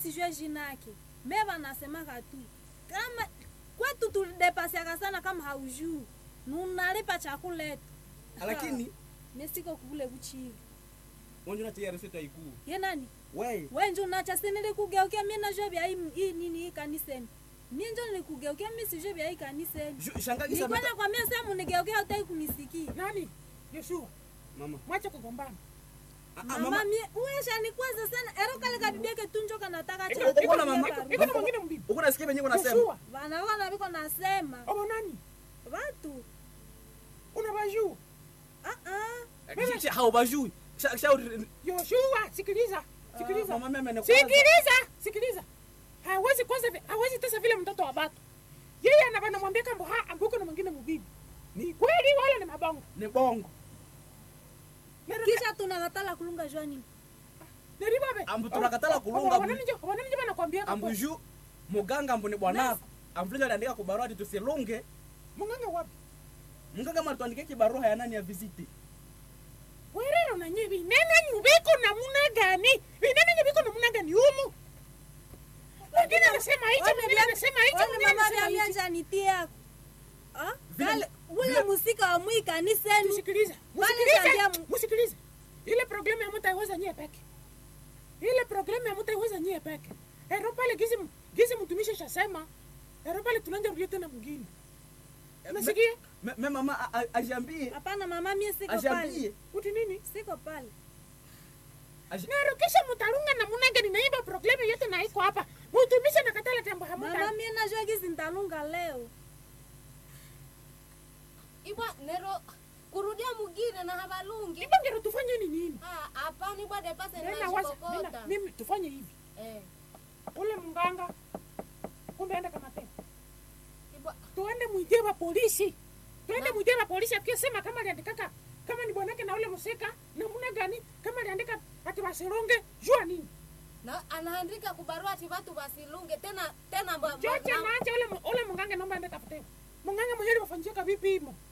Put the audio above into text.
sijue jina yake me wanasemaka tu kama kwetu tulidepasiaka sana kama haujuu nunalipa chakula yetu lakini mesiko kule kuchivi wanjuna tayari sita ikuu ye nani we wenju nacha sinilikugeukia mi najua vya hii hii nini hii kaniseni mi njo nilikugeukia mi sijue vya hii kaniseni Ju- shangagi sana nikwenda kwa mia sehemu nigeukia hautai kunisikia nani yoshua mama mwache kugombana Ah, ah, mama mama mi uesha nikwaza sana ero kale kabibiake tunjo kanataka Iko- uko iko- na mama iko- iko na mwingine mbibi uko nasikia venye uko nasema yoshua vanavona viko nasema obo nani vatu unawajua ah, ah. Shi- shi- haubajui Sha- shauri yoshua sikiliza sikiliza mama mimi amekwaza. sikiliza sikiliza hawezi kwanza vi- hawezi tesa vile mtoto wa batu yeye ana- anamwambia kambo ha ambuko na mwingine mubibi ni kweli wala ni mabongo ni bongo kisha tunakatala kulunga jua nini neribabe Ambu tunakatala kulunga, ambu- wananijo wananijo banakwambia kambo ambuju muganga ambu ni bwanako amvulinga aliandika kubarua ati tusilunge munganga wapi mganga malituandikia kibarua ya nani ya visiti werero nanye binenenyu biko namuna gani binenenyu biko namuna gani umu mwingine anasema hicho mwingine anasema hicho Wale mwingine mama anasema hicho vyamianja nitiako Vile- kale ule vile- musika wa mwi kaniseni Musikilize, Wale musikilize, tabia mu- musikilize. Ile programu ya mutaiweza nyie peke. Ile programu ya mutaiweza nyie peke. Ero pale gizi gizi mtumishi shasema. Ero pale tunaanza rudia tena mwingine. Unasikia? Me- me mama a- a- ajiambie hapana mama mie siko pale ajiambie Uti nini? siko pale aji- Na kisha mutalunga na munanga ninaiba programu yote na iko hapa. Mtumishi nakatala tembo mama hamuta. mie najua gizi ntalunga leo ibwa nero kurudia mugine na habalungi Iba ngero tufanye ni nini? Ah, hapana ibwa depase Nena waza, nena najikokota mimi tufanye hivi. Eh, Ule mganga kumbe enda kama tena. ibwa tuende mwijie wa polisi tuende mwijie wa polisi akisema kama aliandikaka kama ni bwanake na ule musika namuna gani kama aliandika ati wasirunge jua nini na anaandika kubarua ati watu wasilunge tena tena mba- choche mba- naache ule mu- ule mungange naomba ende tafute mungange mwenyewe wafanjika vipi imo